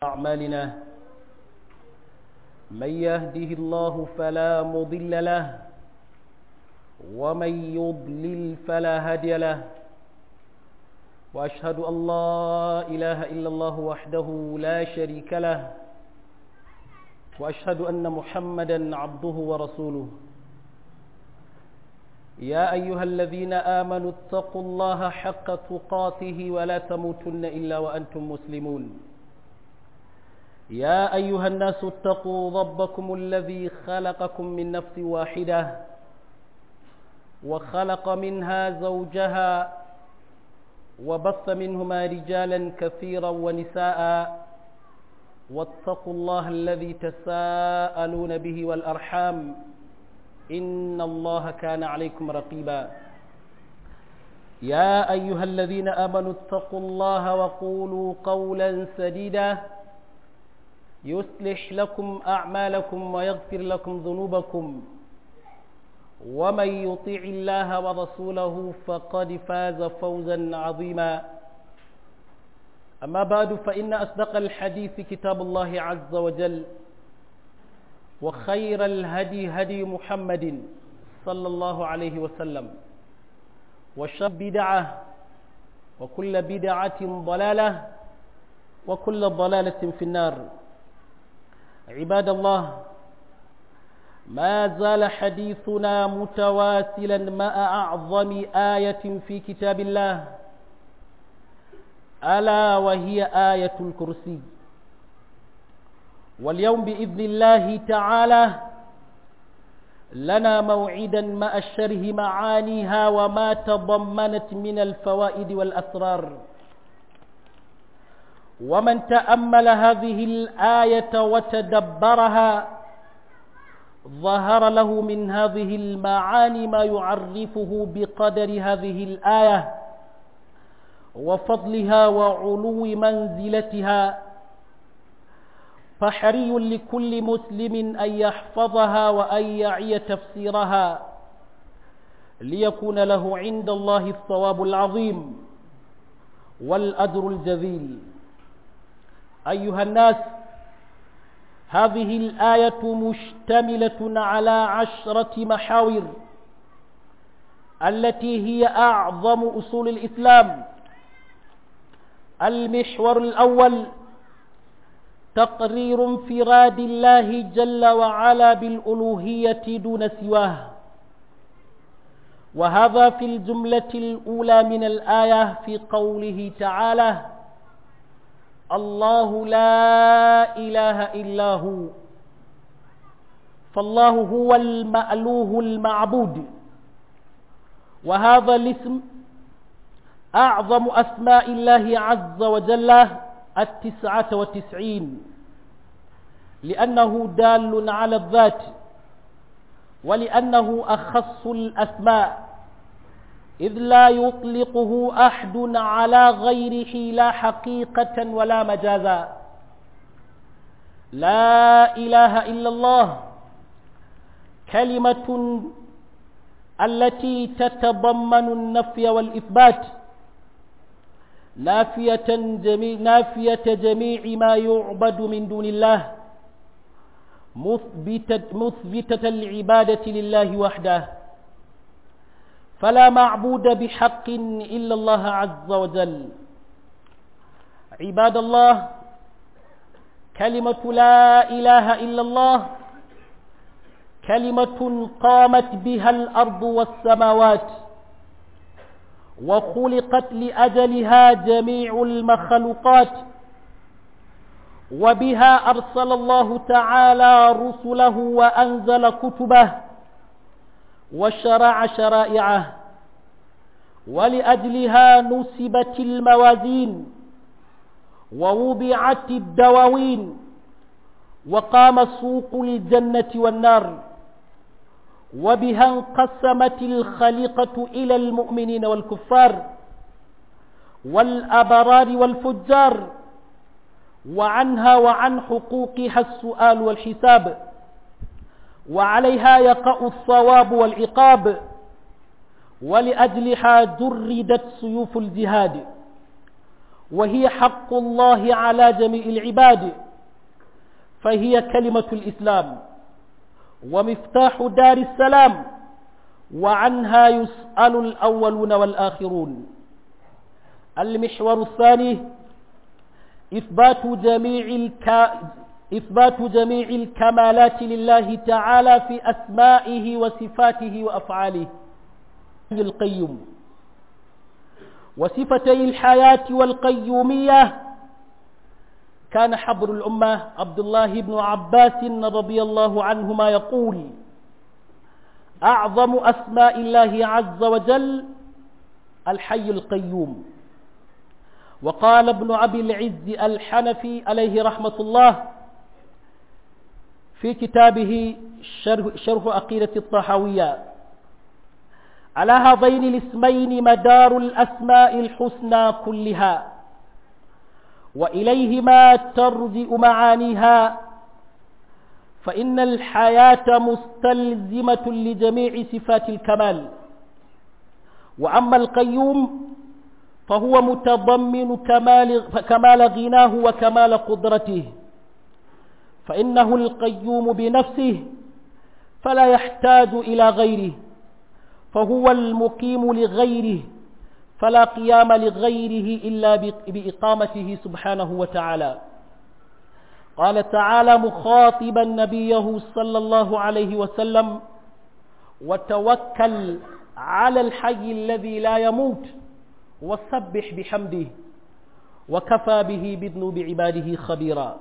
أعمالنا من يهده الله فلا مضل له ومن يضلل فلا هادي له وأشهد أن لا إله إلا الله وحده لا شريك له وأشهد أن محمدا عبده ورسوله يا أيها الذين آمنوا اتقوا الله حق تقاته ولا تموتن إلا وأنتم مسلمون يا أيها الناس اتقوا ربكم الذي خلقكم من نفس واحدة وخلق منها زوجها وبث منهما رجالا كثيرا ونساء واتقوا الله الذي تساءلون به والأرحام إن الله كان عليكم رقيبا يا أيها الذين آمنوا اتقوا الله وقولوا قولا سديدا يصلح لكم أعمالكم ويغفر لكم ذنوبكم ومن يطيع الله ورسوله فقد فاز فوزا عظيما أما بعد فإن أصدق الحديث كتاب الله عز وجل وخير الهدي هدي محمد صلى الله عليه وسلم وشر بدعة وكل بدعة ضلالة وكل ضلالة في النار عباد الله ما زال حديثنا متواسلا مع أعظم آية في كتاب الله ألا وهي آية الكرسي واليوم بإذن الله تعالى لنا موعدا مع الشره معانيها وما تضمنت من الفوائد والأسرار ومن تأمل هذه الآية وتدبرها ظهر له من هذه المعاني ما يعرفه بقدر هذه الآية وفضلها وعلو منزلتها فحري لكل مسلم أن يحفظها وأن يعي تفسيرها ليكون له عند الله الثواب العظيم والأجر الجزيل أيها الناس هذه الآية مشتملة على عشرة محاور التي هي أعظم أصول الإسلام المحور الأول تقرير انفراد الله جل وعلا بالألوهية دون سواه وهذا في الجملة الأولى من الآية في قوله تعالى الله لا إله إلا هو فالله هو المألوه المعبود وهذا الاسم أعظم أسماء الله عز وجل التسعة وتسعين لأنه دال على الذات ولأنه أخص الأسماء إذ لا يطلقه أحد على غيره لا حقيقة ولا مجازا لا إله إلا الله كلمة التي تتضمن النفي والإثبات نافية جميع, نافية جميع ما يعبد من دون الله مثبتة, مثبتة العبادة لله وحده فلا معبود بحق إلا الله عز وجل عباد الله كلمة لا إله إلا الله كلمة قامت بها الأرض والسماوات وخلقت لأجلها جميع المخلوقات وبها أرسل الله تعالى رسله وأنزل كتبه وشرع شرائعه ولأجلها نسبت الموازين ووضعت الدواوين وقام سوق الجنة والنار وبها انقسمت الخليقة إلى المؤمنين والكفار والأبرار والفجار وعنها وعن حقوقها السؤال والحساب وعليها يقع الصواب والعقاب ولأجلها جردت سيوف الجهاد وهي حق الله على جميع العباد فهي كلمة الإسلام ومفتاح دار السلام وعنها يسأل الأولون والآخرون المحور الثاني إثبات جميع الك... إثبات جميع الكمالات لله تعالى في أسمائه وصفاته وأفعاله القيوم وصفتي الحياة والقيومية كان حبر الأمة عبد الله بن عباس رضي الله عنهما يقول أعظم أسماء الله عز وجل الحي القيوم وقال ابن أبي العز الحنفي عليه رحمة الله في كتابه شرح, شرح أقيدة الطحاوية على هذين الاسمين مدار الأسماء الحسنى كلها وإليهما ترجئ معانيها فإن الحياة مستلزمة لجميع صفات الكمال وأما القيوم فهو متضمن كمال, كمال غناه وكمال قدرته فإنه القيوم بنفسه فلا يحتاج إلى غيره فهو المقيم لغيره فلا قيام لغيره إلا بإقامته سبحانه وتعالى قال تعالى مخاطبا نبيه صلى الله عليه وسلم وتوكل على الحي الذي لا يموت وسبح بحمده وكفى به بذنوب عباده خبيرا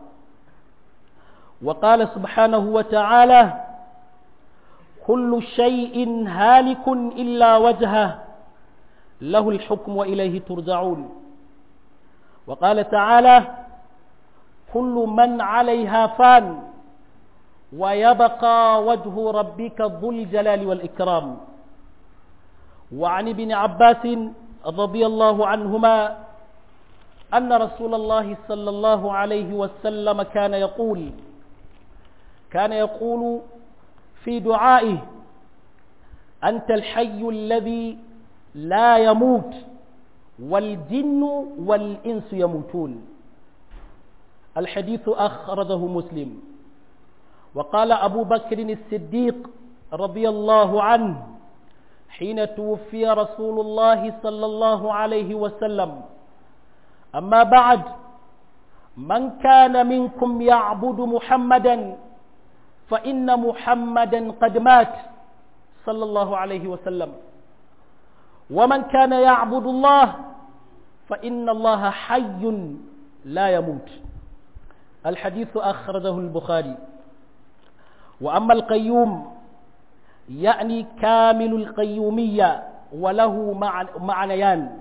وقال سبحانه وتعالى كل شيء هالك إلا وجهه له الحكم وإليه ترجعون وقال تعالى كل من عليها فان ويبقى وجه ربك ذو الجلال والإكرام وعن ابن عباس رضي الله عنهما أن رسول الله صلى الله عليه وسلم كان يقول كان يقول في دعائه أنت الحي الذي لا يموت والجن والإنس يموتون الحديث أخرجه مسلم وقال أبو بكر الصديق رضي الله عنه حين توفي رسول الله صلى الله عليه وسلم أما بعد من كان منكم يعبد محمدا فإن محمدا قد مات صلى الله عليه وسلم ومن كان يعبد الله فإن الله حي لا يموت الحديث أخرجه البخاري وأما القيوم يعني كامل القيومية وله معنيان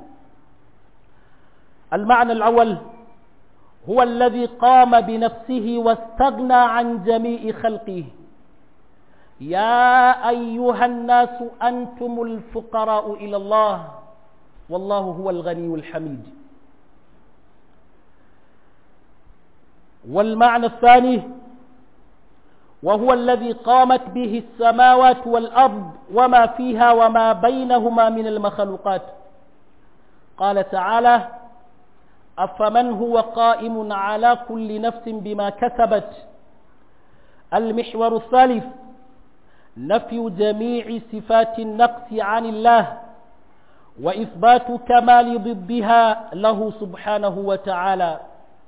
المعنى الأول هو الذي قام بنفسه واستغنى عن جميع خلقه يا أيها الناس أنتم الفقراء إلى الله والله هو الغني الحميد والمعنى الثاني وهو الذي قامت به السماوات والأرض وما فيها وما بينهما من المخلوقات قال تعالى أفمن هو قائم على كل نفس بما كسبت المحور الثالث نفي جميع صفات النقص عن الله وإثبات كمال ضدها له سبحانه وتعالى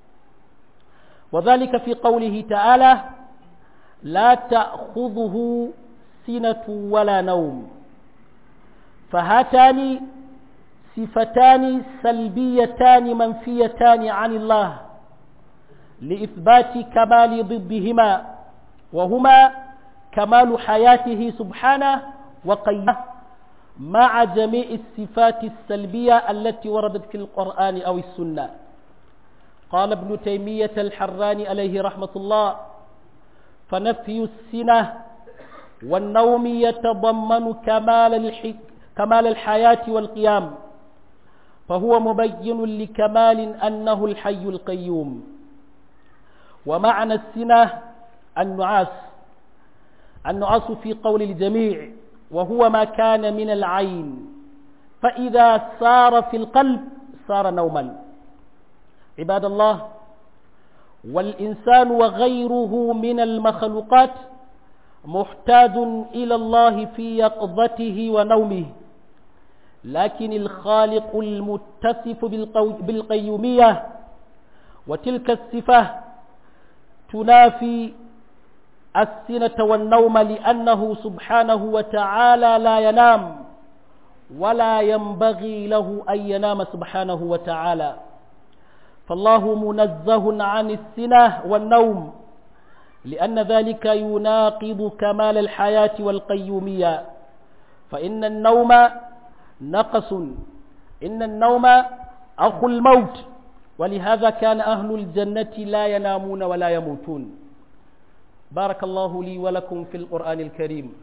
وذلك في قوله تعالى لا تأخذه سنة ولا نوم فهاتان صفتان سلبيتان منفيتان عن الله لإثبات كمال ضدهما وهما كمال حياته سبحانه وقيمه مع جميع الصفات السلبية التي وردت في القرآن أو السنة قال ابن تيمية الحراني عليه رحمة الله فنفي السنة والنوم يتضمن كمال, الحي... كمال الحياة والقيام فهو مبين لكمال أنه الحي القيوم ومعنى السنة النعاس النعاس في قول الجميع وهو ما كان من العين فإذا سار في القلب صار نوما عباد الله والإنسان وغيره من المخلوقات محتاج إلى الله في يقظته ونومه لكن الخالق المتصف بالقيومية وتلك الصفة تنافي السنة والنوم لأنه سبحانه وتعالى لا ينام ولا ينبغي له أن ينام سبحانه وتعالى فالله منزه عن السنة والنوم لأن ذلك يناقض كمال الحياة والقيومية فإن النوم نقص إن النوم أخو الموت ولهذا كان أهل الجنة لا ينامون ولا يموتون بارك الله لي ولكم في القرآن الكريم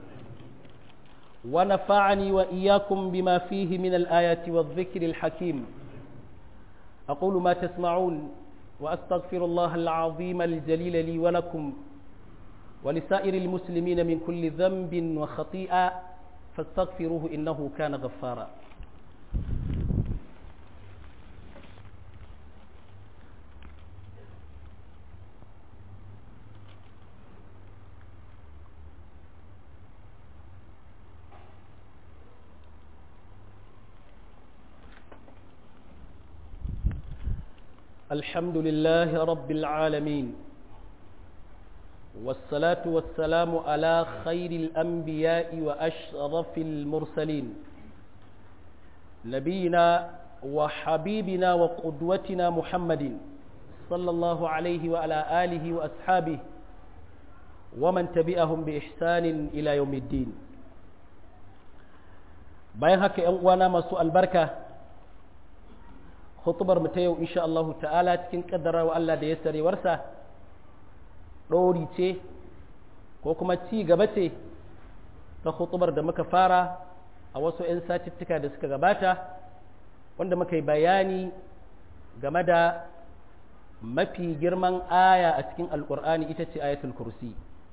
ونفعني وإياكم بما فيه من الآيات والذكر الحكيم أقول ما تسمعون وأستغفر الله العظيم الجليل لي ولكم ولسائر المسلمين من كل ذنب وخطيئة فاستغفروه إنه كان غفارا الحمد لله رب العالمين والصلاة والسلام على خير الأنبياء وأشرف المرسلين نبينا وحبيبنا وقدوتنا محمد صلى الله عليه وعلى آله وأصحابه ومن تبعهم بإحسان إلى يوم الدين bayan haka ‘yan uwana masu albarka hutubar mu ta yau insha Allahu ta'ala cikin kaddarawa Allah da ya sarewarsa ɗori ce ko kuma ci gaba ce ta hutubar da muka fara a wasu 'yan satittuka da suka gabata wanda muka yi bayani game da mafi girman aya a cikin alkur'ani ita ce ayatul kursi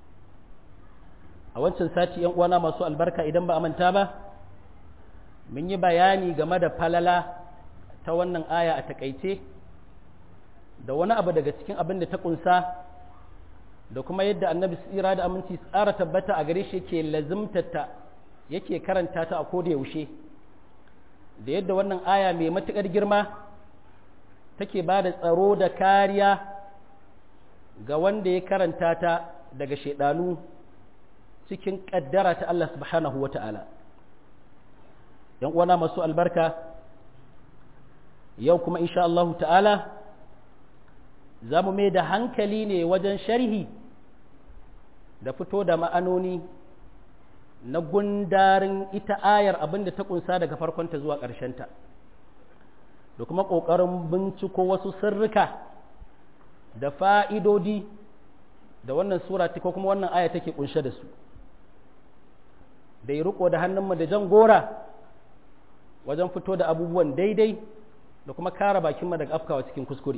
a wancan sati 'yan uwana masu albarka idan ba a manta ba mun yi bayani game da falala ta wannan aya a takaice da wani abu daga cikin abin da ta kunsa da kuma yadda annabi tsira da aminci tsara tabbata a gare shi yake lazimtata yake karanta ta a koda yaushe da yadda wannan aya mai matuƙar girma take ba da tsaro da kariya ga wanda ya karanta ta daga shaidanu cikin ƙaddara ta Allah subhanahu wa ta'ala ‘yan uwana masu albarka yau kuma insha Allah ta'ala za mu mai da hankali ne wajen sharhi da fito da ma'anoni na gundarin ita ayar abin da ta kunsa daga farkonta zuwa ƙarshenta da kuma ƙoƙarin binciko wasu sirrika da fa'idodi da wannan sura ko kuma wannan aya take kunshe da su da yi riko da hannunmu da jan gora wajen fito da abubuwan daidai da kuma kara bakinmu daga afkawa cikin kuskure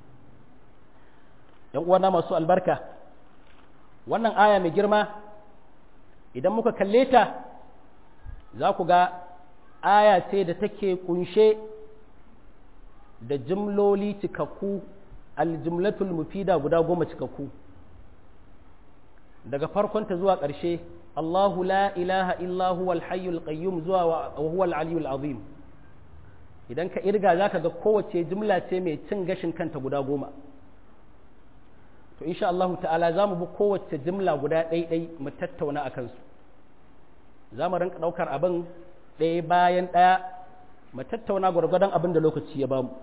‘yan uwana masu albarka wannan aya mai girma idan muka kalle ta za ku ga aya ce da take kunshe da jimloli cikakku aljumlatul mufida guda goma cikakku daga farkonta zuwa ƙarshe Allahu la ilaha illahu wal hayyul qayyum zuwa wa huwa al aliyyul azim idan ka irga zaka ga kowace jimla ce mai cin gashin kanta guda goma to insha Allah ta'ala za mu bi kowace jimla guda ɗaiɗai mu tattauna a kansu za mu rinka ɗaukar abin ɗaya bayan ɗaya mu tattauna gwargwadon abin da lokaci ya bamu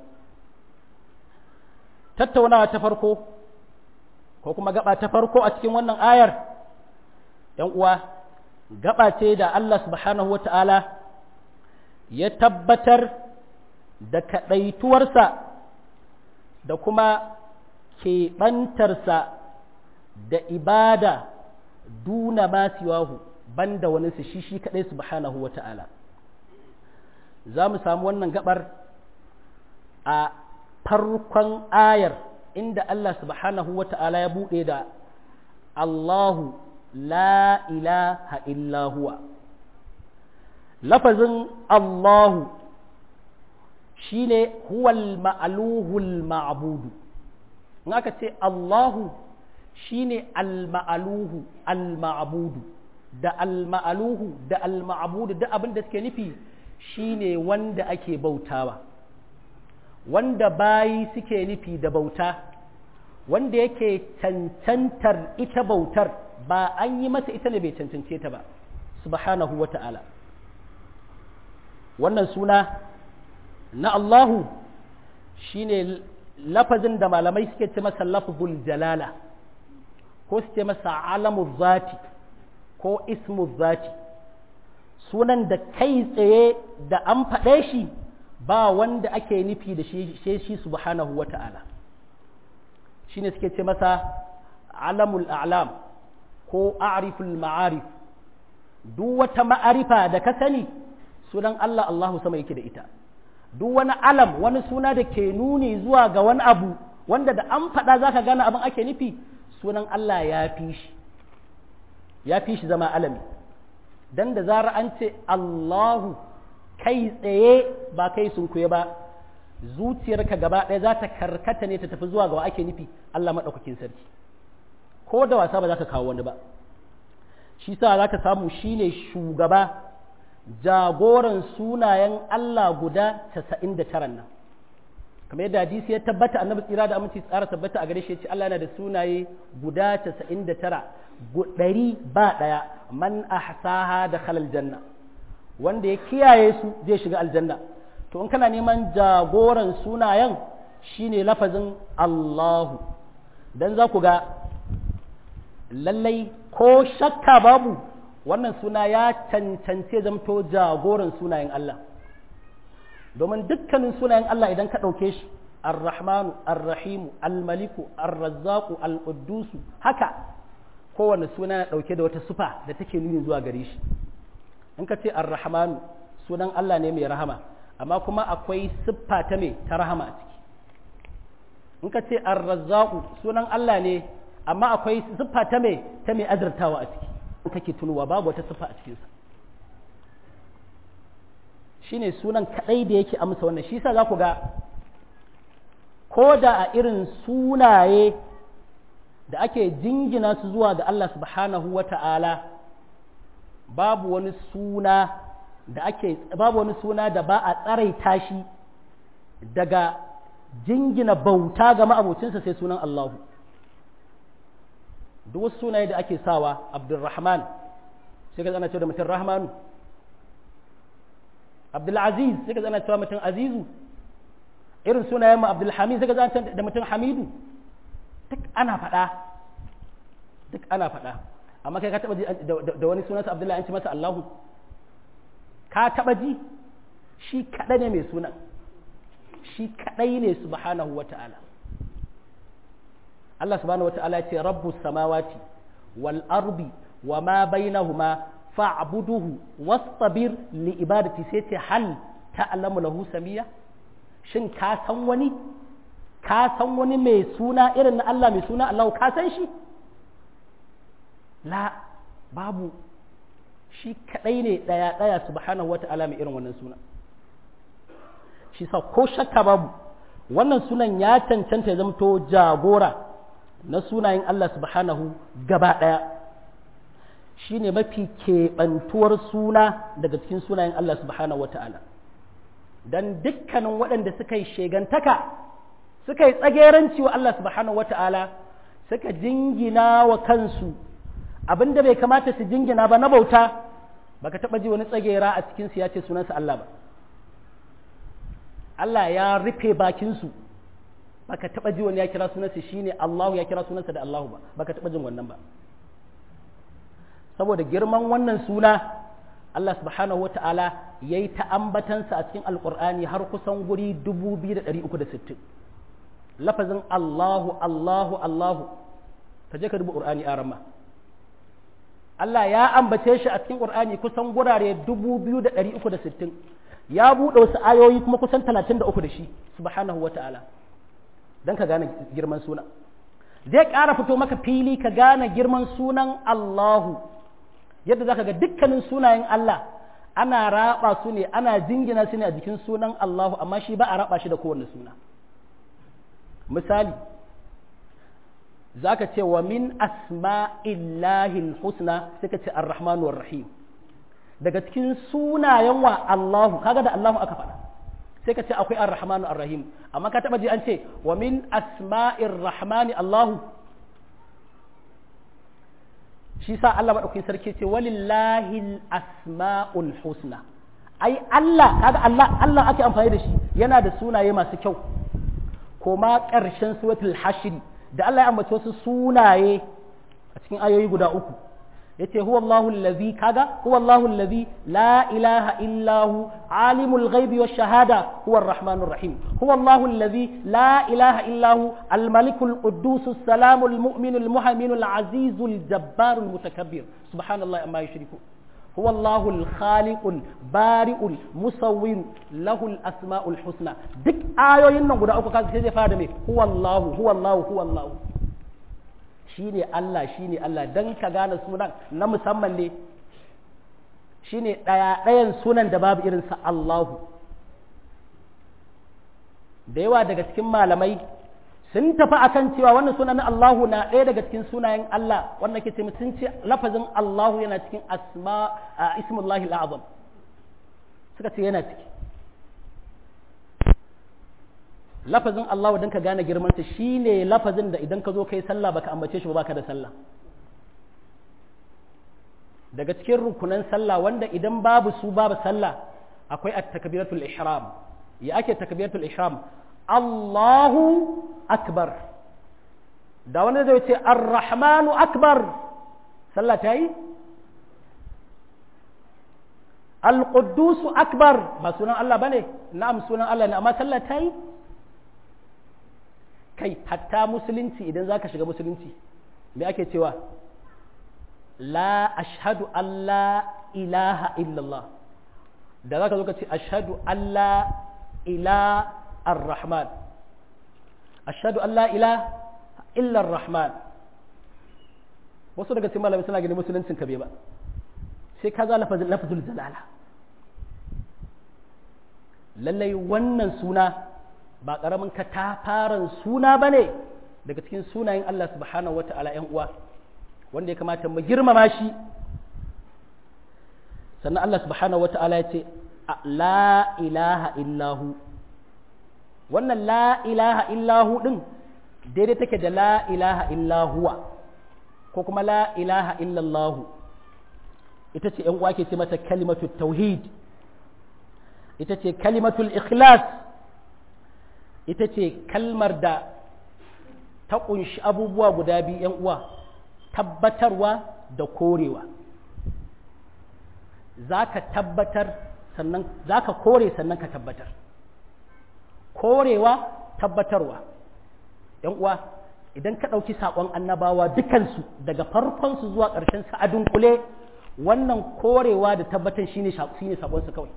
tattaunawa ta farko ko kuma gaba ta farko a cikin wannan ayar ‘yan uwa gaba ce da Allah subhanahu wata'ala ya tabbatar da kaɗaituwarsa da kuma keɓantarsa da ibada duna ma siwahu banda wani su shi shi kaɗai subhanahu wata'ala za mu samu wannan gabar a farkon ayar inda Allah subhanahu wata'ala ya buɗe da Allahu la ilaha illa huwa lafazin Allahu shine huwal ma'aluhul ma'budu in aka ce Allahu shine al-ma'aluhu al-ma'budu da al-ma'aluhu da al-ma'budu da abin da suke nufi shine wanda ake bautawa wanda bayi suke nufi da bauta wanda yake cancantar ita bautar ba an yi masa ita ne bai cancance ta ba subhanahu wa ta'ala wannan suna na Allahu shine lafazin da malamai suke ce masa lafzul jalala ko su ce masa alamu zati ko ismu zati sunan da kai tsaye da an faɗe shi ba wanda ake nufi da shi shi subhanahu wa ta'ala shi ne suke ce masa alamul a'lam ko a'riful ma'arif duk wata ma'arifa da ka sani sunan Allah Allahu sama yake da ita duk wani alam wani suna da ke nuni zuwa ga wani abu wanda da an faɗa za ka gane abin ake nufi sunan Allah ya fi shi ya fi shi zama alami dan da zara an ce Allahu kai tsaye ba kai sun kuye ba zuciyarka gaba ɗaya za ta karkata ne ta tafi zuwa ga wa ake nufi Allah maɗaukakin sarki ko da wasa ba za ka kawo wani ba shi sa za ka samu shine shugaba jagoran sunayen Allah guda casa'in da taran nan kamar yadda hadisi ya tabbata annabi tsira da aminci tsara tabbata a gare shi ya ce Allah yana da sunaye guda casa'in da tara ɗari ba ɗaya man ahsaha da khalal janna wanda ya kiyaye su zai shiga aljanna to in kana neman jagoran sunayen shine lafazin Allahu dan za ku ga lallai ko shakka babu wannan suna ya cancance zamto jagoran sunayen Allah domin dukkanin sunayen Allah idan ka ɗauke shi ar-rahmanu ar-rahimu al-maliku ar-razzaqu al-quddusu haka kowane suna na ɗauke da wata sufa da take nuni zuwa gare shi in ka ce ar-rahmanu sunan Allah ne mai rahama amma kuma akwai siffa ta mai ta rahama a ciki in ka ce ar-razzaqu sunan Allah ne amma akwai siffa ta mai ta mai azurtawa a ciki in kake tunuwa babu wata siffa a cikinsa shine sunan kadai da yake amsa wannan shi yasa za ku ga ko da a irin sunaye da ake jingina su zuwa ga Allah subhanahu wa ta'ala babu wani suna da ake babu wani suna da ba a tsaraita shi daga jingina bauta ga ma'abocinsa sai sunan Allahu duk wasu sunaye da ake sawa Abdulrahman sai ka zana cewa da mutum Rahmanu Abdulaziz sai ka zana cewa mutum Azizu irin sunayen mu Abdulhamid sai ka zana da mutum Hamidu duk ana faɗa duk ana faɗa amma kai ka taɓa ji da wani sunansa Abdullahi an ci masa Allahu ka taɓa ji shi kaɗai ne mai sunan shi kaɗai ne subhanahu wa ta'ala Allah subhanahu wa ta'ala ce rabbus samawati wal ardi wa ma bainahuma fa'buduhu wastabir li ibadati sai ce hal ta'lamu lahu samiya shin ka san wani ka san wani mai suna irin na Allah mai suna Allah ka san shi la babu shi kadai ne daya daya subhanahu wata'ala mai irin wannan suna shi sa ko shakka babu wannan sunan ya cancanta ya zamto jagora na sunayen Allah subhanahu gaba daya shi ne mafi keɓantuwar suna daga cikin sunayen Allah subhanahu wata'ala don dukkanin waɗanda suka yi shegantaka suka yi tsageranci wa Allah subhanahu wata'ala suka jingina wa kansu abin da bai kamata su jingina ba na bauta baka taɓa ji wani tsagera a cikinsu ya ce sunansa Allah ba Allah ya rufe bakinsu baka taɓa ji wani ya kira sunansa shine Allahu ya kira sunansa da Allahu ba baka taɓa jin wannan ba saboda girman wannan suna Allah subhanahu wata'ala ya yi ta ambatansa a cikin alƙur'ani har kusan guri 2360 lafazin Allahu Allahu Allahu ka je ka duba ƙur'ani a ramma Allah ya ambace shi a cikin ƙur'ani kusan gurare 2360 ya buɗe wasu ayoyi kuma kusan 33 da shi subhanahu wata'ala don ka gane girman suna zai ƙara fito maka fili ka gane girman sunan Allahu yadda za ka ga dukkanin sunayen Allah ana raba su ne ana jingina su ne a jikin sunan Allahu amma shi ba a raba shi da kowanne suna misali zaka ce wa min asma'illahil husna sai ka ce ar-rahmanu rahim daga cikin sunayen wa Allahu kaga da Allahu aka faɗa sai ka ce akwai ar-rahmanu ar-rahim amma ka taba ji an ce wa min asma'ir rahmani Allahu shi sa Allah madaukakin sarki ce walillahi asma'ul husna ai Allah kaga Allah Allah ake amfani da shi yana da sunaye masu kyau koma ƙarshen suratul hashr da Allah ya ambaci wasu sunaye a cikin ayoyi guda uku yace huwa Allahu allazi kaga huwa Allahu allazi la ilaha illa hu alimul ghaibi wash shahada huwa arrahmanur rahim huwa Allahu allazi la ilaha illa hu al malikul quddus salamul mu'minul muhaiminul azizul jabbarul mutakabbir subhanallahi amma yushriku هو الله الخالق البارئ المصور له الاسماء الحسنى duk ayoyin nan guda uku kaga sai zai fara me huwa Allah huwa Allah huwa Allah shine Allah shine Allah dan ka gane sunan na musamman ne shine daya dayan sunan da babu irin sa Allahu da yawa daga cikin malamai sun tafi akan cewa wannan sunan Allahu na ɗaya daga cikin sunayen Allah wanda ke ce sun ce lafazin Allahu yana cikin asma ismullahi al'azam suka ce yana ciki lafazin Allahu dan ka gane girman sa shine lafazin da idan ka zo kai sallah baka ambace shi ba baka da sallah daga cikin rukunan sallah wanda idan babu su babu sallah akwai at-takbiratul ihram ya ake takbiratul ihram Allahu akbar da wanda zai ce ar-rahmanu akbar sallah ta yi al-quddusu akbar ba sunan Allah bane na'am sunan Allah ne amma sallah ta yi kai hatta musulunci idan zaka shiga musulunci me ake cewa la ashhadu an la ilaha illallah da zaka zo ka ce ashhadu an la ilaha الرحمن أشهد أن لا إله إلا الرحمن wasu daga cikin malamai suna ganin musuluncin ka bai ba sai ka za lafazul jalala lallai wannan suna ba ƙaramin ka ta faran suna ba ne daga cikin sunayen Allah subhanahu wa ta'ala ‘yan uwa wanda ya kamata mu girmama shi sannan Allah subhanahu wa ta'ala ya ce la ilaha illahu wannan la ilaha illahu ɗin daidai take da la ilaha illahuwa ko kuma la ilaha illallahu ita ce uwa ke ce mata kalimatul tauhid ita ce kalimatul ikhlas ita ce kalmar da ta ƙunshi abubuwa guda biyu uwa tabbatarwa da korewa za ka tabbatar sannan za ka kore sannan ka tabbatar korewa tabbatarwa ‘yan uwa idan ka ɗauki saƙon annabawa dukansu daga farkonsu zuwa ƙarshen sa a dunkule wannan korewa da tabbatar shine shine saƙonsu kawai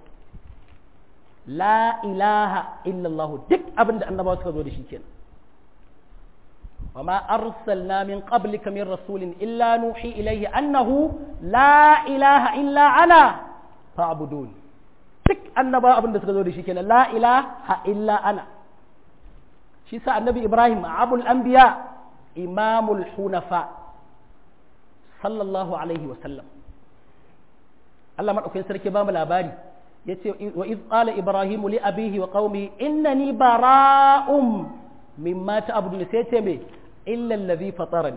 la ilaha illallah duk abin da annabawa suka zo da shi kenan وما أرسلنا من قبلك من رسول إلا نوحي إليه أنه لا إله إلا أنا فاعبدون duk annaba abin da suka zo da shi kenan la ilaha illa ana shi sa annabi ibrahim abul anbiya imamul hunafa sallallahu alaihi wa sallam Allah madaukakin sarki ba mu labari yace wa iz qala ibrahimu li abihi wa qaumihi innani bara'um mimma ta'budun sai ce me illa allazi fatarani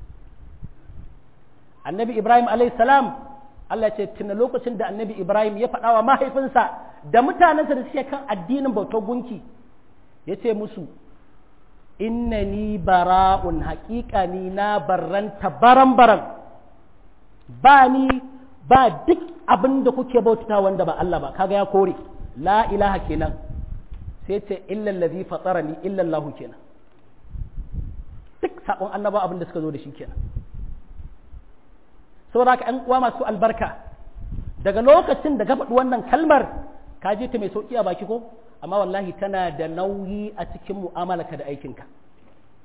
annabi ibrahim alayhi salam Allah ce tuna lokacin da annabi ibrahim ya faɗa wa mahaifinsa da mutanensa da suke kan addinin bautar gunki ya ce musu innani bara'un haƙiƙa ni na barranta baran-baran ba ni ba duk abin da kuke bauta wanda ba Allah ba kaga ya kore la ilaha kenan sai ce illal ladhi fatarani illa Allah kenan duk sakon annaba abin da suka zo da shi kenan saboda ka ƴan uwa masu albarka daga lokacin da ka faɗi wannan kalmar ka je ta mai sauki a baki ko amma wallahi tana da nauyi a cikin mu'amalarka da aikinka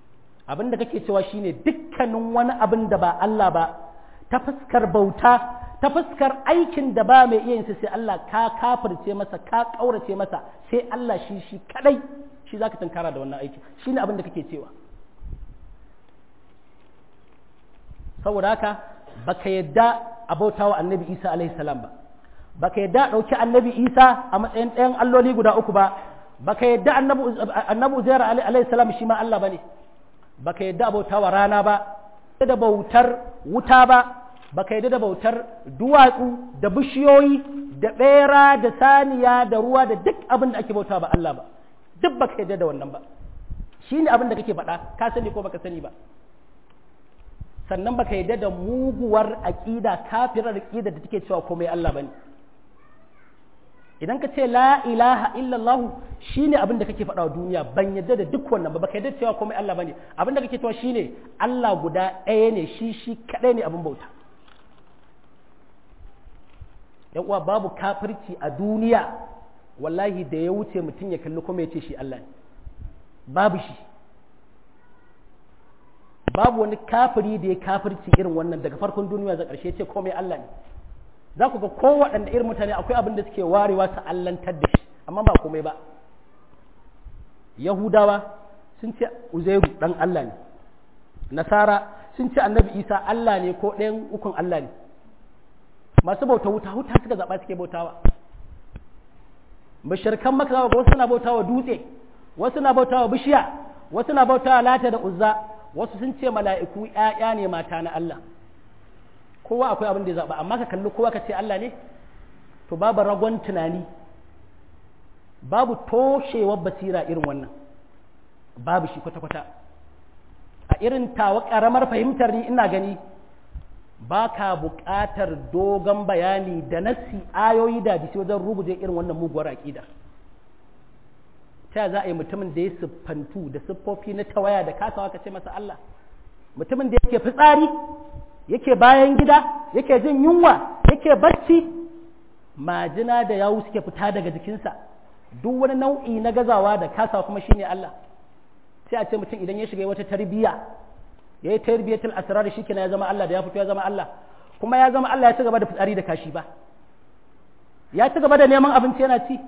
abin da kake cewa shine dukkanin wani abin da ba Allah ba ta fuskar bauta ta fuskar aikin da ba mai iya yin sai Allah ka kafirce masa ka kaurace masa sai Allah shi shi kadai shi zaka tunkara da wannan aiki shine abin da kake cewa saboda haka baka yadda abautawa annabi Isa alaihi salam ba baka yadda dauki annabi Isa a matsayin ɗayan alloli guda uku ba baka yadda annabi annabi Uzair alaihi salam shi ma Allah bane baka yadda abautawa rana ba da bautar wuta ba baka yadda da bautar duwatsu da bishiyoyi da bera da saniya da ruwa da duk abin da ake bauta ba Allah ba duk baka yadda da wannan ba shine abin da kake faɗa ka sani ko baka sani ba sannan baka yadda da muguwar aƙida kafirar aƙida da take cewa komai Allah bane idan ka ce la ilaha illallah shine abin da kake faɗa wa duniya ban yadda da duk wannan ba baka yadda cewa komai Allah bane abin da kake cewa shine Allah guda ɗaya ne shi shi kaɗai ne abin bauta yan uwa babu kafirci a duniya wallahi da ya wuce mutum ya kalli kuma ya ce shi Allah ne babu shi babu wani kafiri da ya kafirci irin wannan daga farkon duniya za ƙarshe ce komai Allah ne za ku ga kowaɗanda irin mutane akwai abin da suke warewa su allantar da shi amma ba komai ba yahudawa sun ce uzairu ɗan Allah ne nasara sun ce annabi isa Allah ne ko ɗayan ukun Allah ne masu bauta wuta wuta suka zaɓa suke bautawa bashirkan maka wasu na bautawa dutse wasu na bautawa bishiya wasu na bautawa lata da uzza wasu sun ce mala'iku ‘ya'ya ne mata na Allah kowa akwai abin da ya zaɓa amma ka kalli kowa ka ce Allah ne to babu ragon tunani babu toshewar basira irin wannan babu shi kwata-kwata a irin tawa ƙaramar fahimtar ni ina gani ba ka buƙatar dogon bayani da nassi ayoyi da bisi wajen ruguje irin wannan muguwar aƙida ta za a yi mutumin da ya siffantu da siffofi na tawaya da kasawa ka ce masa Allah mutumin da yake fitsari yake bayan gida yake jin yunwa yake bacci majina da yawu suke fita daga jikinsa duk wani nau'i na gazawa da kasawa kuma shine Allah sai a ce mutum idan ya shiga wata tarbiyya ya yi tarbiyyatul asrar shi kenan ya zama Allah da ya fito ya zama Allah kuma ya zama Allah ya ci gaba da fitsari da kashi ba ya ci gaba da neman abinci yana ci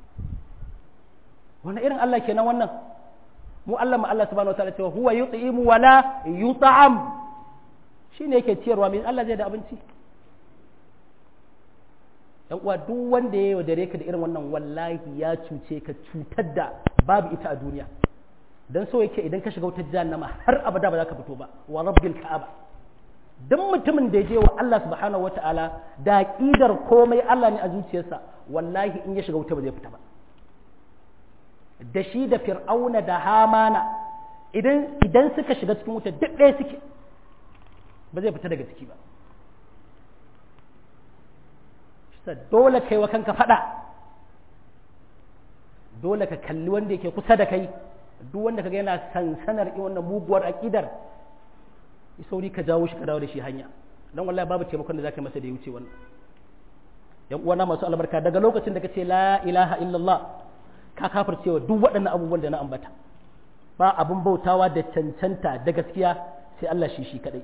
wani irin Allah kenan wannan mu Allah ma Allah subhanahu wataala cewa huwa yut'imu wala yut'am shine yake ciyarwa mai Allah zai da abinci dan uwa duk wanda ya yaudare ka da irin wannan wallahi ya cuce ka cutar da babu ita a duniya dan so yake idan ka shiga wutar jahannama har abada ba za ka fito ba wa rabbil ka'aba duk mutumin da ya je wa Allah subhanahu wataala da aqidar komai Allah ne a zuciyarsa wallahi in ya shiga wuta ba zai fita ba da shi da fir'auna da hamana idan idan suka shiga cikin wuta duk ɗaya suke ba zai fita daga ciki ba dole kai wa kanka faɗa dole ka kalli wanda yake kusa da kai duk wanda kaga yana sansanar in wannan muguwar aƙidar sauri ka jawo shi ka dawo da shi hanya don wallahi babu taimakon da zaka masa da ya wuce wannan yan uwana masu albarka daga lokacin da ka ce la ilaha illallah ka kafircewa duk waɗannan abubuwan da na ambata ba abin bautawa da cancanta da gaskiya sai Allah shi shi kadai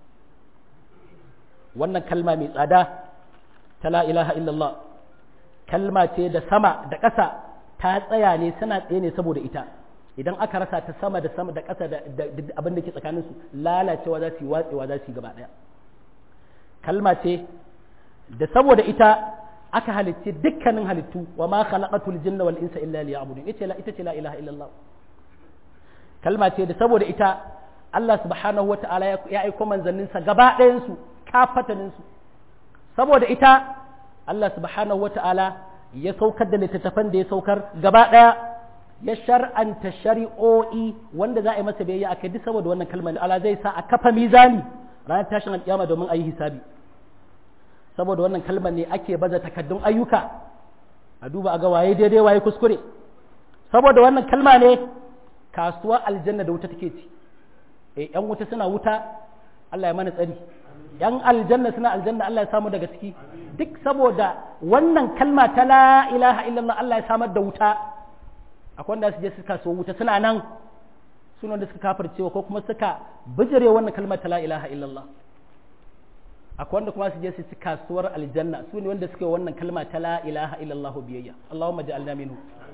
wannan kalma mai tsada ta la ilaha illallah kalma ce da sama da ƙasa ta tsaya ne suna tsaye ne saboda ita idan aka rasa ta sama da sama da ƙasa da abin da ke tsakaninsu lalacewa za su yi watsewa za su yi gaba ɗaya kalma ce da saboda ita aka halicci dukkanin halittu wa ma khalaqatul jinna wal insa illa liya'budun ita la ita ce la ilaha illallah kalma ce da saboda ita Allah subhanahu wata'ala ya aiko manzanninsa gaba ɗayan su kafatanin su saboda ita Allah subhanahu wata'ala ya saukar da littattafan da ya saukar gaba ɗaya ya shar'anta shari'o'i wanda za a yi masa biyayya akai duk saboda wannan kalmar Allah zai sa a kafa mizani ranar tashin alƙiyama domin a yi hisabi saboda wannan kalmar ne ake baza takaddun ayyuka a duba a ga waye daidai waye kuskure saboda wannan kalma ne kasuwa aljanna da wuta take ci eh yan wuta suna wuta Allah ya mana tsari yan aljanna suna aljanna Allah ya samu daga ciki duk saboda wannan kalma ta la ilaha illallah Allah ya samar da wuta akwai wanda su je suka so wuta suna nan suna da suka kafircewa ko kuma suka bijire wannan kalmar ta la ilaha illallah akwai wanda kuma su je su ci kasuwar aljanna su ne wanda suke wannan kalma ta la ilaha illallah biyayya Allahumma ja'alna minhu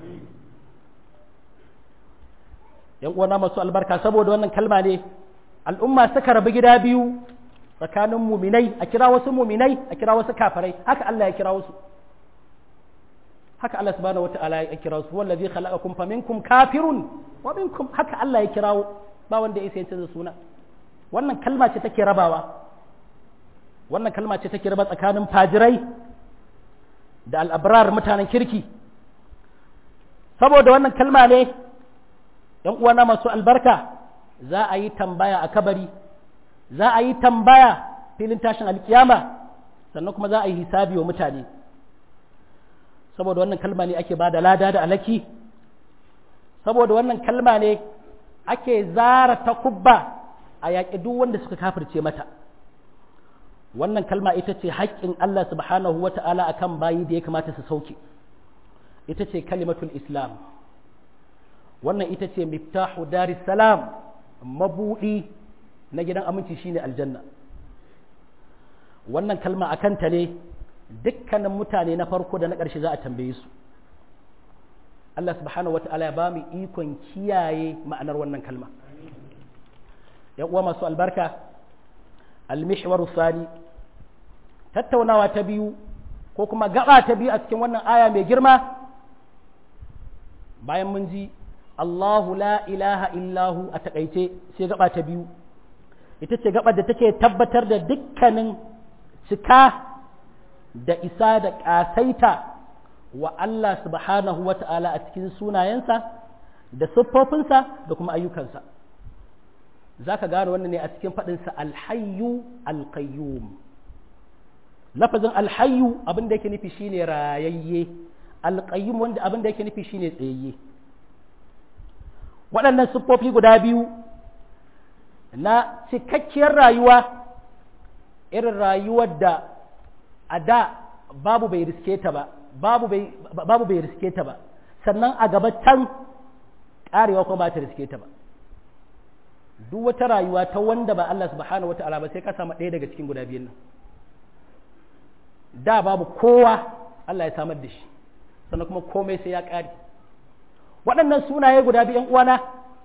yan uwana masu albarka saboda wannan kalma ne al'umma suka rabu gida biyu tsakanin muminai a kira wasu muminai a kira wasu kafirai haka Allah ya kira wasu haka Allah subhanahu wata'ala ya kira wasu wallazi khalaqakum faminkum kafirun wa minkum haka Allah ya kirawo ba wanda ya sai canza suna wannan kalma ce take rabawa wannan kalma ce take raba tsakanin fajirai da al'abrar mutanen kirki saboda wannan kalma ne ‘yan uwana masu albarka za a yi tambaya a kabari za a yi tambaya filin tashin alkiyama sannan kuma za a yi hisabi wa mutane saboda wannan kalma ne ake ba da lada da alaki saboda wannan kalma ne ake zara ta kubba a yaƙi duk wanda suka kafirce mata wannan kalma ita ce haƙƙin Allah subhanahu wa ta'ala a kan bayi da ya kamata su sauke ita ce kalimatul islam wannan ita ce miftahu daris salam mabuɗi na gidan aminci shine aljanna wannan kalma a kanta ne dukkanin mutane na farko da na ƙarshe za a tambaye su Allah subhanahu wa ta'ala ya ba mu ikon kiyaye ma'anar wannan kalma ‘yan uwa masu albarka almishwaru sani tattaunawa ta biyu ko kuma gaba ta biyu a cikin wannan aya mai girma bayan mun ji Allahu la ilaha illahu a takaice sai gaba ta biyu ita ce gaba da take tabbatar da dukkanin cika da isa da ƙasaita wa Allah subhanahu wa ta'ala a cikin sunayensa da siffofinsa da kuma ayyukansa za ka gane wannan ne a cikin faɗinsa alhayu alkayyum lafazin alhayu abin da yake nufi shine rayayye alkayyum wanda abin da yake nufi shine tsayayye waɗannan siffofi guda biyu na cikakkiyar rayuwa irin rayuwar da a da babu bai riske ta ba babu bai riske ta ba sannan a gaba can ƙarewa kuma ba ta riske ta ba duk wata rayuwa ta wanda ba Allah subhanahu wata'ala ba sai ka samu ɗaya daga cikin guda biyun nan da babu kowa Allah ya samar da shi sannan kuma komai sai ya ƙare waɗannan sunaye guda biyan uwana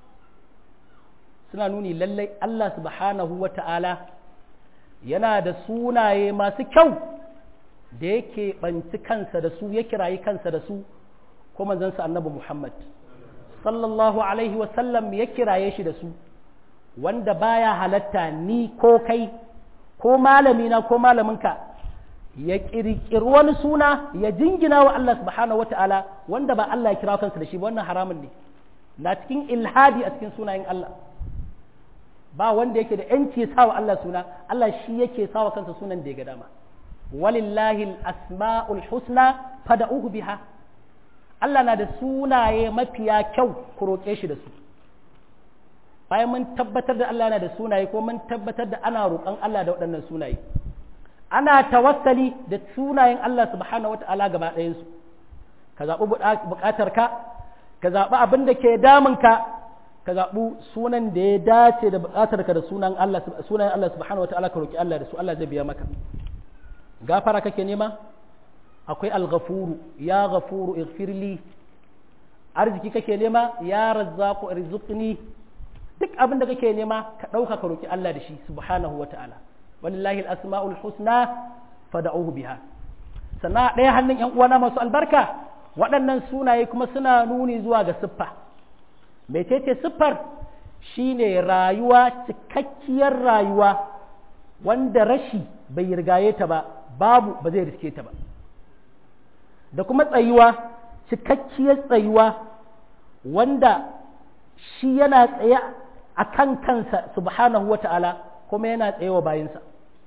suna nuni lallai Allah subhanahu wata'ala yana da sunaye masu kyau da yake ɓanci kansa da su ya kirayi kansa da su ko manzansa annabi Muhammad sallallahu alaihi wasallam ya kiraye shi da su wanda baya halatta ni ko kai ko malamina ko malaminka ya ƙirƙiri wani suna ya jingina wa Allah subhanahu wata'ala wanda ba Allah ya kira kansa da shi wannan haramun ne na cikin ilhadi a cikin sunayen Allah ba wanda yake da yanci sa wa Allah suna Allah shi yake sa wa kansa sunan da ya ga dama walillahi asmaul husna fada'uhu biha Allah na da sunaye mafiya kyau ku roƙe shi da su bayan mun tabbatar da Allah yana da sunaye ko mun tabbatar da ana roƙon Allah da waɗannan sunaye ana tawassali da sunayen Allah subhanahu wata'ala gaba ɗayansu ka zaɓi buƙatarka ka zaɓi abin da ke damunka ka zaɓi sunan da ya dace da buƙatarka da sunan Allah sunayen Allah subhanahu wata'ala ka roƙi Allah da su Allah zai biya maka gafara kake nema akwai al-ghafuru ya ghafuru ighfirli arziki kake nema ya razzaqu irzuqni duk abin da kake nema ka ɗauka ka roki Allah da shi subhanahu wa ta'ala walillahi al-asma'ul husna fad'uhu biha sannan ɗaya hannun ƴan uwana masu albarka waɗannan sunaye kuma suna nuni zuwa ga siffa mecece siffar shine rayuwa cikakkiyar rayuwa wanda rashi bai rigaye ta ba babu ba zai riske ta ba da kuma tsayuwa cikakkiyar tsayuwa wanda shi yana tsaye a kan kansa subhanahu wa ta'ala kuma yana tsaye wa bayansa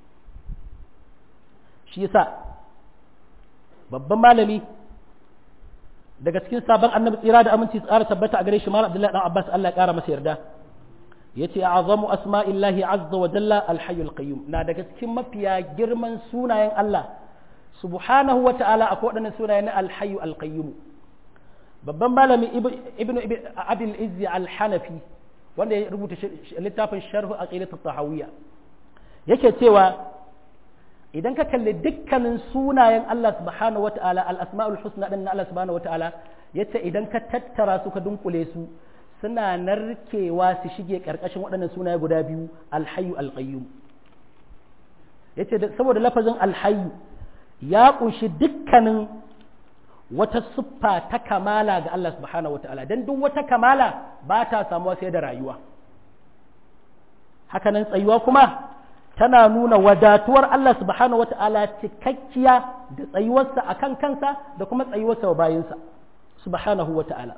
shi yasa babban malami daga cikin sabon annabi tsira da aminci tsara tabbata a gare shi malam abdullahi dan abbas Allah ya kara masa yarda yace azamu asma'illahi azza wa jalla alhayyul qayyum na daga cikin mafiya girman sunayen Allah subhanahu wa ta'ala akwai waɗannan sunayen alhayyu alqayyum babban malami ibnu abil izzi al-hanafi wanda ya rubuta littafin sharhu aqidat tahawiyya yake cewa idan ka kalli dukkanin sunayen Allah subhanahu wata'ala al-asma'ul husna din Allah subhanahu wata'ala yace idan ka tattara su ka dunkule su suna narkewa su shige karkashin waɗannan sunaye guda biyu al-hayyu al-qayyum yace saboda lafazin al-hayyu ya kunshi dukkanin wata siffa ta kamala ga Allah subhanahu wata'ala dan duk wata kamala ba ta samuwa sai da rayuwa hakanan tsayuwa kuma tana nuna wadatuwar Allah subhanahu wa ta'ala cikakkiya da tsayuwarsa a kan kansa da kuma tsayuwarsa wa bayinsa subhanahu wa ta'ala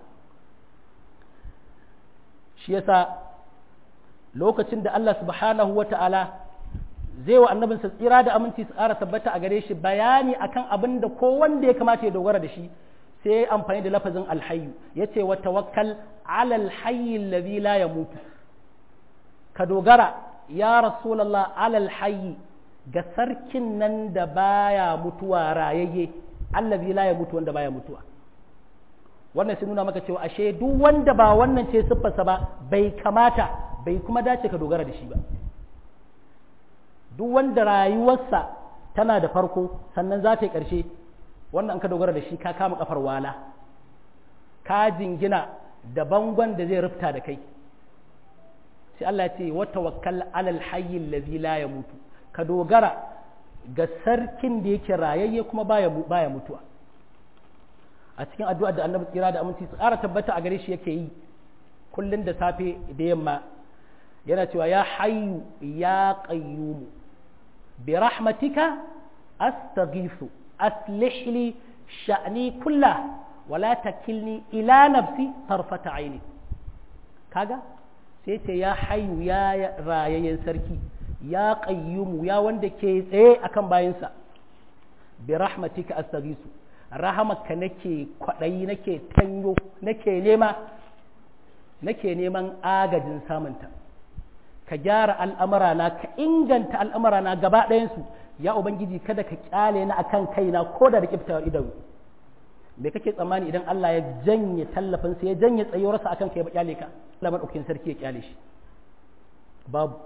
shi yasa lokacin da Allah subhanahu wa ta'ala zai wa annabinsa tsira da aminci su ƙara tabbata a gare shi bayani akan abin da ko wanda ya kamata ya dogara da shi sai ya amfani da lafazin alhayu ya ce wa tawakkal alal hayyi alladhi la yamutu ka dogara ya rasulallah alal hayyi ga sarkin nan da baya mutuwa rayayye allazi la ya mutu wanda baya mutuwa wannan sai nuna maka cewa ashe duk wanda ba wannan ce siffarsa ba bai kamata bai kuma dace ka dogara da shi ba duk wanda rayuwarsa tana da farko sannan za ta yi ƙarshe wannan ka dogara da shi ka kama kafar wala ka jingina da bangon da zai rufta da kai sai Allah ce wa tawakkal alal hayyi allazi la yamutu ka dogara ga sarkin da yake rayayye kuma baya baya mutuwa a cikin addu'a da Annabi tsira da aminci su ƙara tabbata a gare shi yake yi kullun da safe da yamma yana cewa ya hayyu ya qayyum bi rahmatika astaghiithu aslih li sha'ni kullah wala takilni ila nafsi tarfata aini kaga sai ce ya hayu ya rayayyen sarki ya qayyumu ya wanda ke tsaye akan bayinsa bi rahmatika astaghisu rahamaka nake kwadayi nake tanyo nake nema nake neman agajin samunta ka gyara al'amurana ka inganta al'amurana gaba ɗayansu ya ubangiji kada ka kyale na akan kaina ko da da kiftawar idanu me kake tsammani idan Allah ya janye tallafinsa ya janye tsayuwarsa akan kai ya kyale ka Allah madaukakin sarki ya kyale shi babu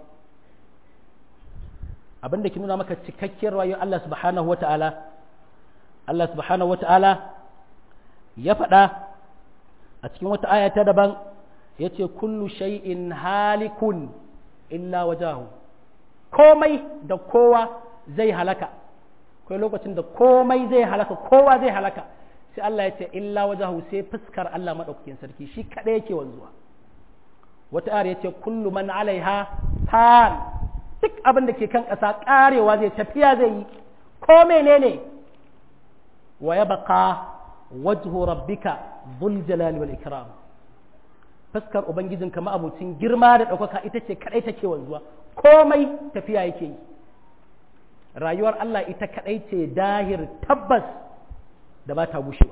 abin da ke nuna maka cikakkiyar rayuwar Allah subhanahu wata'ala Allah subhanahu wata'ala ya faɗa a cikin wata aya ta daban ya ce kullu shay'in halikun illa wajahu komai da kowa zai halaka akwai lokacin da komai zai halaka kowa zai halaka sai Allah ya ce illa wajahu sai fuskar Allah maɗaukakin sarki shi kaɗai yake wanzuwa wata ayar ya ce kullu man alaiha fan duk abin da ke kan ƙasa ƙarewa zai tafiya zai yi ko menene wa ya baka wajhu rabbika dhul jalali wal ikram fuskar ubangijinka ma'abucin girma da ɗaukaka ita ce kaɗai take wanzuwa komai tafiya yake yi rayuwar Allah ita kaɗai ce dahir tabbas da ba ta gushewa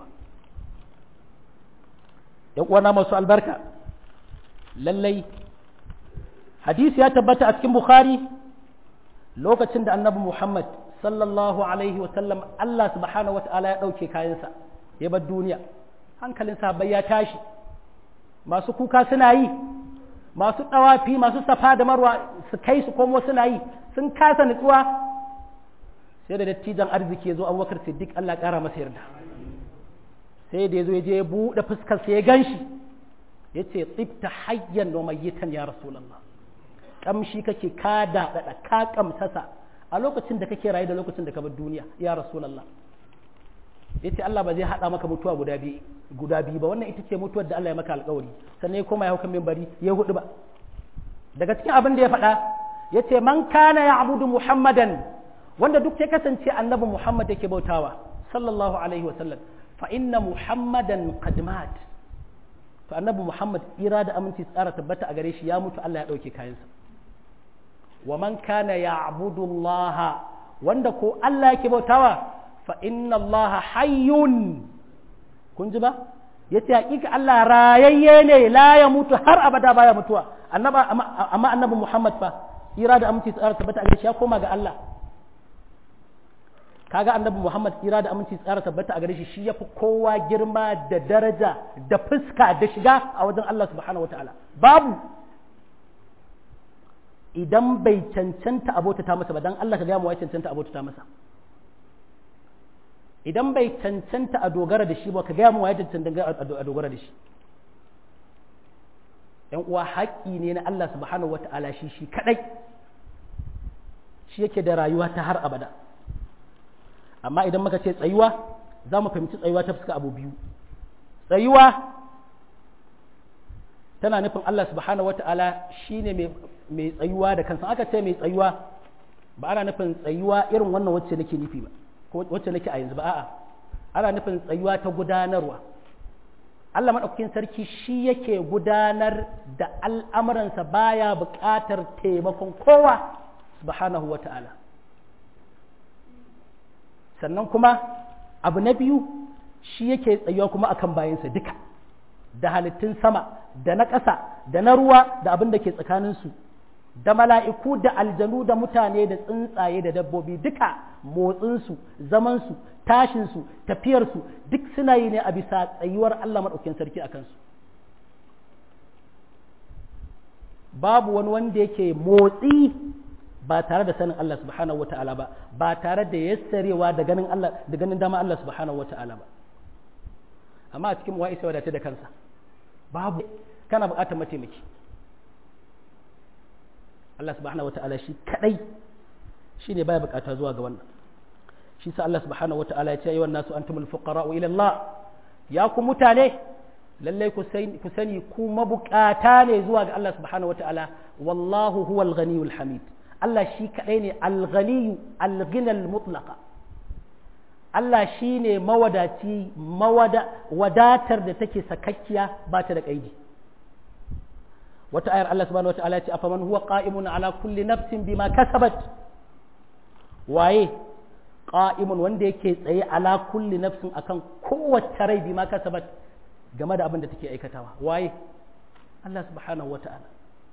uwana masu albarka lallai hadisi ya tabbata a cikin bukhari lokacin da annabi muhammad sallallahu alaihi wasallam Allah subhanahu wa ta'ala ya ɗauke kayansa ya bar duniya hankalin sahabbai ya tashi masu kuka suna yi masu ɗawafi masu safa da marwa su kai su komo suna yi sun kasa nutsuwa sai da dattijan arziki ya zo abubakar siddiq Allah ƙara masa yarda sai da ya zo ya je ya buɗe fuskar sai ya gan shi ya ce tsibta hayyan wa mayyitan ya rasulallah kamshi kake ka daɗaɗa ka kamsasa a lokacin da kake rayu da lokacin da ka bar duniya ya rasulallah ya ce Allah ba zai haɗa maka mutuwa guda biyu guda biyu ba wannan ita ce mutuwar da Allah ya maka alƙawari sannan ya koma ya haukan mimbari ya hudu ba daga cikin abin da ya faɗa ya ce man kana ya abudu muhammadan wanda duk ya kasance annabi muhammad yake bautawa sallallahu alaihi wasallam fa inna muhammadan qad mat to annabi muhammad ira da aminci tsara tabbata a gare shi ya mutu Allah ya dauke kayansa wa man kana ya'budu Allah wanda ko Allah yake bautawa fa inna Allah hayyun kun ji ba yace hakika Allah rayayye ne la ya mutu har abada baya mutuwa annaba amma annabi muhammad fa ira da aminci tsara tabbata a gare shi ya koma ga Allah kaga annabi Muhammad tsira da aminci tsara tabbata a gare shi shi yafi kowa girma da daraja da fuska da shiga a wajen Allah subhanahu wataala babu idan bai cancanta abota ta masa ba dan Allah ka gaya mu wai cancanta abota ta masa idan bai cancanta a dogara da shi ba ka gaya mu wai cancanta a dogara da shi ‘yan uwa haƙƙi ne na Allah subhanahu wa ta'ala shi shi kaɗai shi yake da rayuwa ta har abada amma idan muka ce tsayuwa za mu fahimci tsayuwa ta fuska abu biyu tsayuwa tana nufin Allah subhanahu wa ta'ala shi ne mai tsayuwa da kansa aka ce mai tsayuwa ba ana nufin tsayuwa irin wannan wacce nake nufi ba ko wacce nake a yanzu ba a'a ana nufin tsayuwa ta gudanarwa Allah maɗaukakin sarki shi yake gudanar da al'amuransa baya buƙatar taimakon kowa subhanahu wa ta'ala sannan kuma abu na biyu shi yake tsayuwa kuma akan bayansa duka da halittun sama da na ƙasa da na ruwa da abin da ke tsakaninsu da mala'iku da aljanu da mutane da tsuntsaye da dabbobi duka motsinsu zamansu tashinsu tafiyarsu duk suna yi ne a bisa tsayuwar Allah maɗaukin sarki a kansu babu wani wanda yake motsi ba tare da sanin Allah subhanahu wata'ala ba ba tare da yassarewa da ganin Allah da ganin dama Allah subhanahu wata'ala ba amma a cikin wa isa wadace da kansa babu kana buƙatar mataimaki Allah subhanahu wata'ala shi kadai shi ne baya buƙata zuwa ga wannan shi sa Allah subhanahu wata'ala ya ce ayyuhan nasu antumul fuqara'u ila Allah ya ku mutane lallai ku sani ku mabukata ne zuwa ga Allah subhanahu wata'ala wallahu huwal ghaniyul hamid Allah shi kadai ne al-ghaniyu al-ghinal mutlaqa Allah shi ne mawadaci wadatar da take sakakkiya ba ta da kaidi wata ayar Allah subhanahu wata'ala ya ce afaman huwa qa'imun ala kulli nafsin bima kasabat waye qa'imun wanda yake tsaye ala kulli nafsin akan kowace rai bima kasabat game da abin da take aikatawa waye Allah subhanahu wata'ala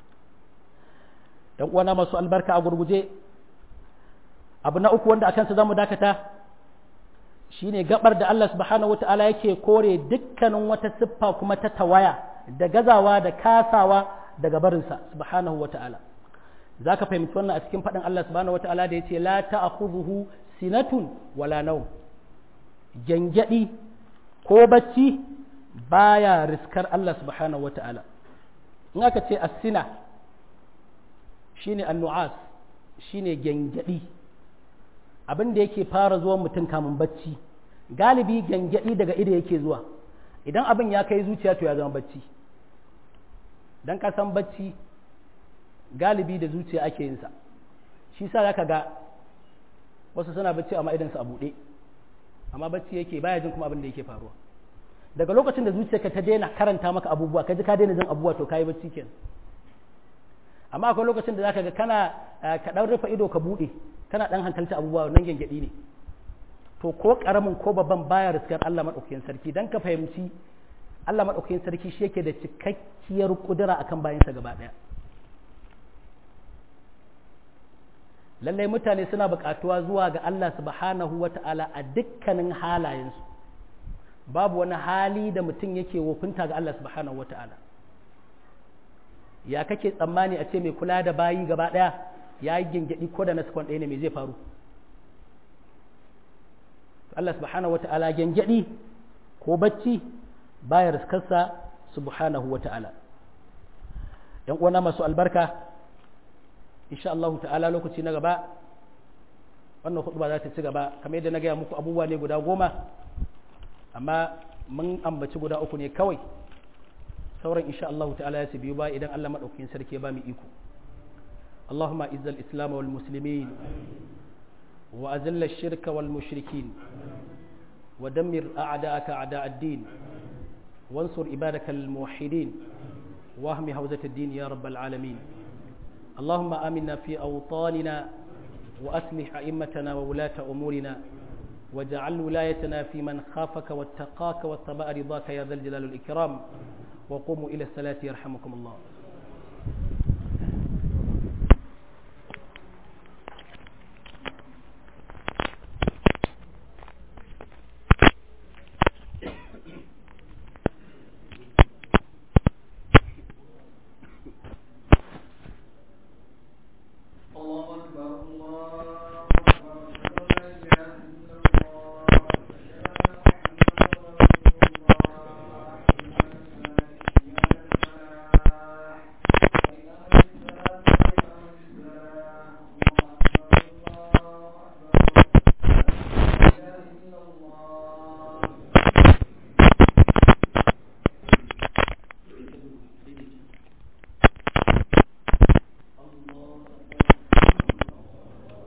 dan uwana masu albarka a gurguje abu na uku wanda akan sa zamu dakata shine gabar da Allah subhanahu wata'ala yake kore dukkanin wata siffa kuma ta tawaya da gazawa da kasawa daga barinsa subhanahu wata'ala zaka fahimci wannan a cikin faɗin Allah subhanahu wata'ala da yace la ta'khudhuhu sinatun wala nawm gangadi ko bacci baya riskar Allah subhanahu wata'ala in aka ce as-sina shine annu'as shine gangadi abin da yake fara zuwa mutum kamun bacci galibi gangadi daga ido yake zuwa idan abin ya kai zuciya to ya zama bacci dan ka san bacci galibi da zuciya ake yin sa shi sa zaka ga wasu suna bacci amma idan su a buɗe amma bacci yake baya jin kuma abin da yake faruwa daga lokacin da zuciyarka ta daina karanta maka abubuwa ka ji ka daina jin abubuwa to kayi bacci kenan amma akwai lokacin da zaka ga kana ka dan rufe ido ka bude kana dan hankalta abubuwa nan gengedi ne to ko karamin ko babban baya riskar Allah madaukakin sarki dan ka fahimci Allah madaukakin sarki shi yake da cikakkiyar kudura akan bayansa gaba daya lallai mutane suna buƙatuwa zuwa ga Allah subhanahu wata'ala a dukkanin halayensu babu wani hali da mutum yake wofinta ga Allah subhanahu wa ta'ala ya kake tsammani a ce mai kula da bayi gaba ɗaya ya yi gingidi ko da na sakon ɗaya ne mai zai faru Allah subhanahu wa ta'ala gingidi ko bacci baya riskarsa subhanahu wa ta'ala ‘yan uwana masu albarka insha Allah ta'ala lokaci na gaba wannan hudu ba za ta ci gaba kamar yadda na gaya muku abubuwa ne guda goma amma mun ambaci guda uku ne kawai sauran insha Allah ta'ala ya biyu ba idan Allah madaukakin sarki ya ba mu iko Allahumma izzal islam wal muslimin wa azilla shirka wal mushrikin wa dammir a'da'aka a'da' ad-din wansur ibadaka al muwahhidin واهم هوزة الدين يا رب العالمين اللهم آمنا في أوطاننا وأصلح أئمتنا وولاة أمورنا واجعل ولايتنا في من خافك واتقاك واتبع رضاك يا ذا الجلال والإكرام وقوموا إلى الصلاة يرحمكم الله